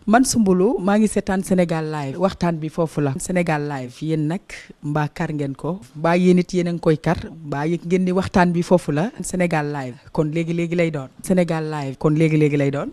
man Soumboulou maa ngi seetaan Sénégal live waxtaan bi foofu la Sénégal live yéen nag mbaa kar ngeen ko mbaa yéen it yéen a ngi koy kar mbaa yëg ngeen ni waxtaan bi foofu la Sénégal live kon léegi léegi lay doon Sénégal live kon léegi léegi lay doon.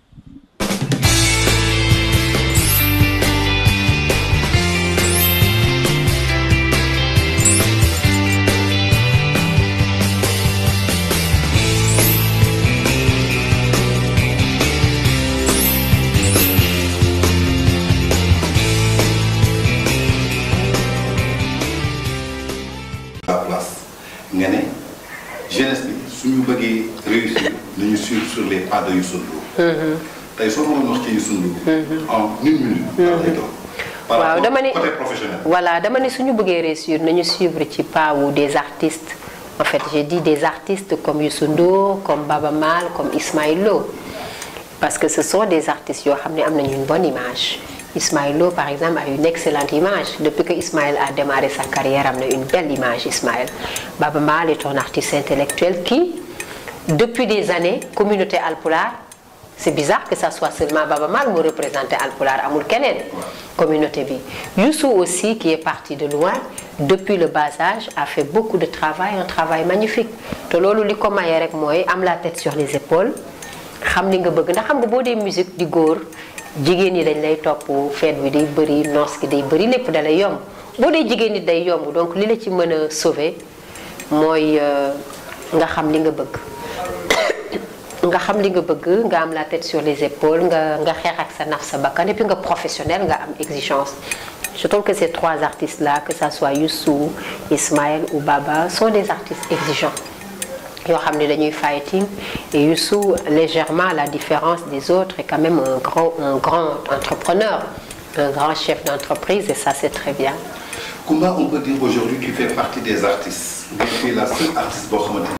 la place nga ne jeunesse bi suñu bëggee réussir nañu suivre sur les pas de Youssou Ndour tey soo mënoon wax ci Youssou Ndour en une minute lay doon par waaw rapport dama ne côté professionnel voilà dama ne suñu bëggee réussir nañu suivre ci pas wu des artistes en fait j'ai dit des artistes comme Youssou Ndour comme Baba Maal comme Ismaël Lo parce que ce sont des artistes yoo xam ne am nañu une bonne image Ismaël Lo par exemple a une excellente image depuis que Ismaël a démarré sa carrière am na une belle image Ismaël Baba Maal est un artiste intellectuel qui depuis des années communauté Alpulaar c'est bizarre que ça soit seulement Baba Maal mu représenté Alpulaar amul keneen communauté bi Youssou aussi qui est parti de loin depuis le bas âge a fait beaucoup de travail un travail magnifique te loolu li ko mayee rek mooy am la tête sur les épaules xam li nga bëgg ndax xam nga boo dee musique di góor jigéen ñi dañ lay topp feet bi day bëri noos gi day bëri lépp da lay yomb boo dee jigéen ñi day yomb donc li la ci mën a sauver mooy nga xam li nga bëgg nga xam li nga bëgg nga am la tête sur les épaules nga nga xeex ak sa naf sa bakkan et puis nga professionnel nga am exigence je trouve que ces trois artistes là que ça soit Youssou Ismaël ou Baba sont des artistes exigeants yoo xam ne dañuy fighting et Youssou légèrement à la différence des autres est quand même un grand un grand entrepreneur un grand chef d'entreprise et ça c'est très bien Koumba on peut dire aujourd'hui tu fais partie des artistes nga fii la seule artiste boo xamante